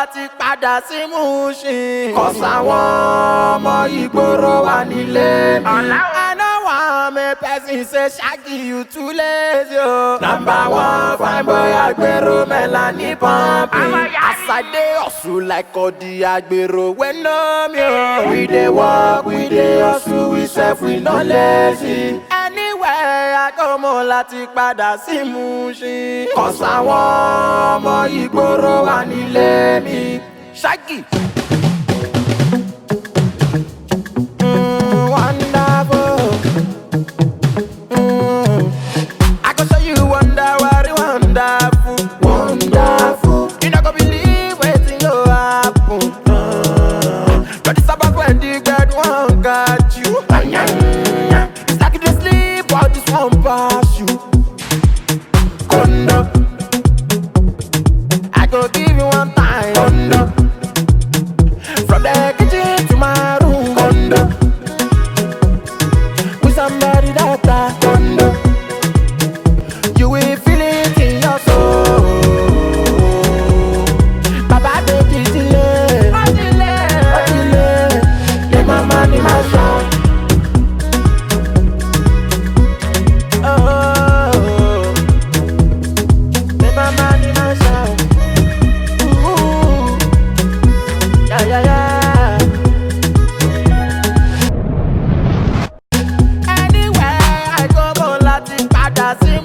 láti padà sí Mushin. kọ̀sáwọn ọmọ ìgboro wà nílé mi. I know one me person say Shaggy you too lazy o. Number one fine boy agbero Melanie pumping. As I dey hustle like Odi agbero wey know me o. We dey work, we dey hustle, we sef we no lazy. Anywhere I go mo láti padà sí Mushin. Kọ̀sáwọn ọmọ ìgboro wà nílé mi. Shaggy. Mm, wonderful. Mm. I go show you wonder what it wonderful. Wonderful. You not gonna believe wetin go happen. Mm. But it's about when the God one got you. It's like you dey sleep while this one pass you. Kondo. I go give you one time. Kondo. From the kitchen to my room. Kondo. With somebody that I Kondo. You will feel it in your soul. Baba take it delay. Oh, delay. Oh, delay. Let my money, my son. Oh. Let my money, my son. Ooh. Yeah, yeah, yeah. Anywhere I go, mo láti padà sí